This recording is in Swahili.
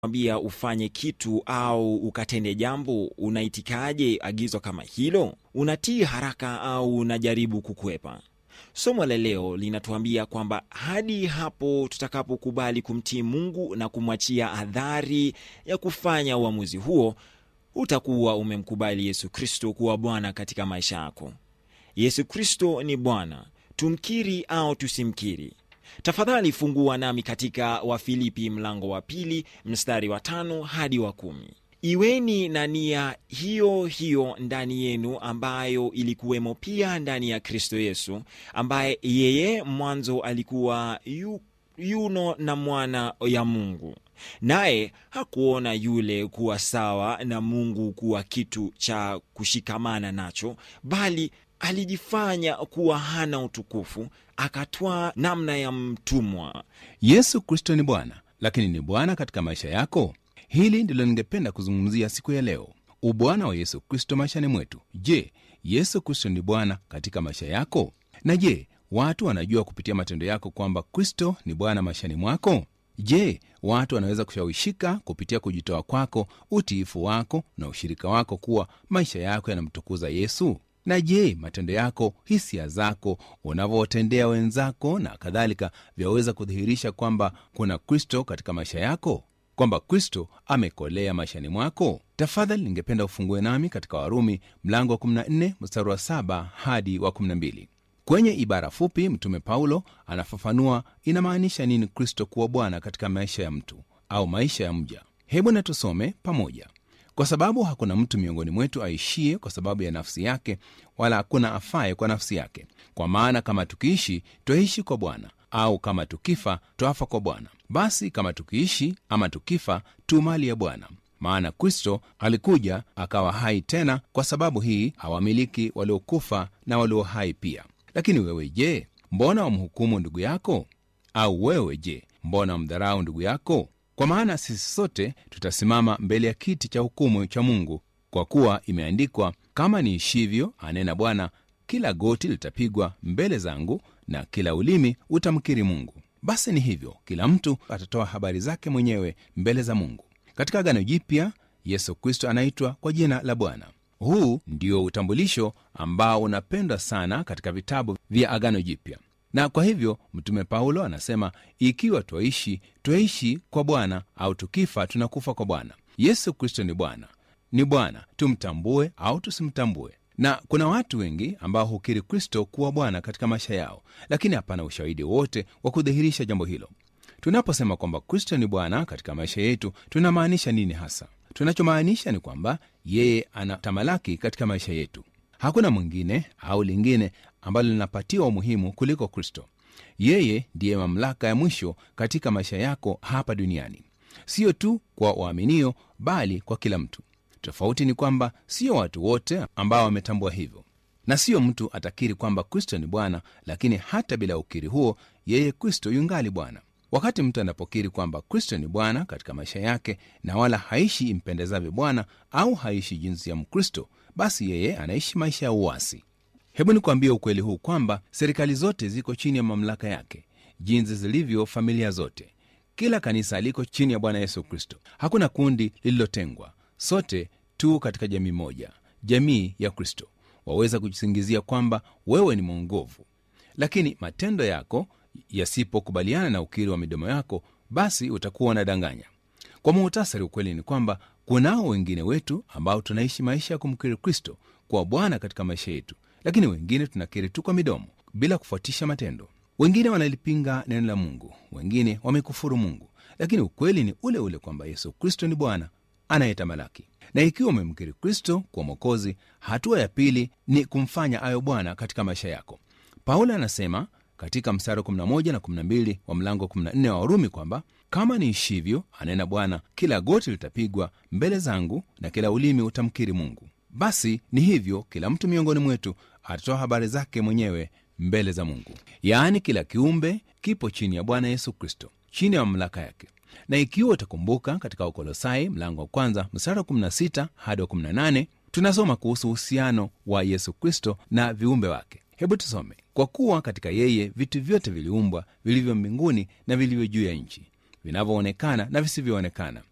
ambia ufanye kitu au ukatende jambo, unaitikaje agizo kama hilo? Unatii haraka au unajaribu kukwepa? Somo la leo linatuambia kwamba hadi hapo tutakapokubali kumtii Mungu na kumwachia adhari ya kufanya uamuzi huo, utakuwa umemkubali Yesu Kristo kuwa Bwana katika maisha yako. Yesu Kristo ni Bwana, tumkiri au tusimkiri. Tafadhali fungua nami katika Wafilipi mlango wa pili mstari wa tano hadi wa kumi. Iweni na nia hiyo hiyo ndani yenu ambayo ilikuwemo pia ndani ya Kristo Yesu, ambaye yeye mwanzo alikuwa yu, yuno na mwana ya Mungu, naye hakuona yule kuwa sawa na Mungu kuwa kitu cha kushikamana nacho, bali alijifanya kuwa hana utukufu, akatwaa namna ya mtumwa. Yesu Kristo ni Bwana, lakini ni Bwana katika maisha yako? Hili ndilo ningependa kuzungumzia siku ya leo, ubwana wa Yesu Kristo maishani mwetu. Je, Yesu Kristo ni Bwana katika maisha yako? Na je, watu wanajua kupitia matendo yako kwamba Kristo ni Bwana maishani mwako? Je, watu wanaweza kushawishika kupitia kujitoa kwako, utiifu wako na ushirika wako kuwa maisha yako yanamtukuza Yesu? Na je, matendo yako, hisia zako, unavyowatendea wenzako na kadhalika, vyaweza kudhihirisha kwamba kuna Kristo katika maisha yako, kwamba Kristo amekolea maishani mwako? Tafadhali ningependa ufungue nami katika Warumi mlango wa 14 mstari wa 7 hadi wa 12. Kwenye ibara fupi, Mtume Paulo anafafanua inamaanisha nini Kristo kuwa Bwana katika maisha ya mtu au maisha ya mja. Hebu na tusome pamoja. Kwa sababu hakuna mtu miongoni mwetu aishie kwa sababu ya nafsi yake, wala hakuna afaye kwa nafsi yake. Kwa maana kama tukiishi, twaishi kwa Bwana, au kama tukifa, twafa kwa Bwana. Basi kama tukiishi ama tukifa, tu mali ya Bwana. Maana Kristo alikuja akawa hai tena, kwa sababu hii awamiliki waliokufa na walio hai pia. Lakini wewe je, mbona wamhukumu ndugu yako? Au wewe je, mbona wamdharau ndugu yako? Kwa maana sisi sote tutasimama mbele ya kiti cha hukumu cha Mungu. Kwa kuwa imeandikwa, kama niishivyo, anena Bwana, kila goti litapigwa mbele zangu na kila ulimi utamkiri Mungu. Basi ni hivyo, kila mtu atatoa habari zake mwenyewe mbele za Mungu. Katika Agano Jipya, Yesu Kristo anaitwa kwa jina la Bwana. Huu ndio utambulisho ambao unapendwa sana katika vitabu vya Agano Jipya na kwa hivyo Mtume Paulo anasema ikiwa twaishi, twaishi kwa Bwana, au tukifa, tunakufa kwa Bwana. Yesu Kristo ni Bwana, ni Bwana, tumtambue au tusimtambue. Na kuna watu wengi ambao hukiri Kristo kuwa Bwana katika maisha yao, lakini hapana ushahidi wote wa kudhihirisha jambo hilo. Tunaposema kwamba Kristo ni Bwana katika maisha yetu, tunamaanisha nini hasa? Tunachomaanisha ni kwamba yeye anatamalaki katika maisha yetu. Hakuna mwingine au lingine ambalo linapatiwa umuhimu kuliko Kristo. Yeye ndiye mamlaka ya mwisho katika maisha yako hapa duniani, sio tu kwa waaminio, bali kwa kila mtu. Tofauti ni kwamba sio watu wote ambao wametambua hivyo, na sio mtu atakiri kwamba Kristo ni Bwana, lakini hata bila ukiri huo, yeye Kristo yungali Bwana. Wakati mtu anapokiri kwamba Kristo ni Bwana katika maisha yake na wala haishi impendezavyo Bwana au haishi jinsi ya Mkristo, basi yeye anaishi maisha ya uasi. Hebu nikuambia ukweli huu kwamba serikali zote ziko chini ya mamlaka yake, jinsi zilivyo familia zote. Kila kanisa liko chini ya Bwana Yesu Kristo. Hakuna kundi lililotengwa, sote tu katika jamii moja, jamii ya Kristo. Waweza kujisingizia kwamba wewe ni mwongovu, lakini matendo yako yasipokubaliana na ukiri wa midomo yako, basi utakuwa unadanganya. Kwa muhtasari, ukweli ni kwamba kunao wengine wetu ambao tunaishi maisha ya kumkiri Kristo kwa Bwana katika maisha yetu, lakini wengine tunakiri tu kwa midomo bila kufuatisha matendo. Wengine wanalipinga neno la Mungu, wengine wamekufuru Mungu, lakini ukweli ni ule ule kwamba Yesu Kristo ni Bwana anayetamalaki. Na ikiwa umemkiri Kristo kwa Mwokozi, hatua ya pili ni kumfanya ayo Bwana katika maisha yako. Paulo anasema katika mstari 11 na 12 wa mlango 14 wa Warumi kwamba kama niishivyo, anena Bwana, kila goti litapigwa mbele zangu na kila ulimi utamkiri Mungu. Basi ni hivyo, kila mtu miongoni mwetu atatoa habari zake mwenyewe mbele za Mungu. Yaani, kila kiumbe kipo chini ya Bwana Yesu Kristo, chini ya mamlaka yake. Na ikiwa utakumbuka, katika Wakolosai mlango wa kwanza mstari wa 16 hadi wa 18 tunasoma kuhusu uhusiano wa Yesu Kristo na viumbe wake. Hebu tusome: kwa kuwa katika yeye vitu vyote viliumbwa, vilivyo mbinguni na vilivyo juu ya nchi, vinavyoonekana na visivyoonekana,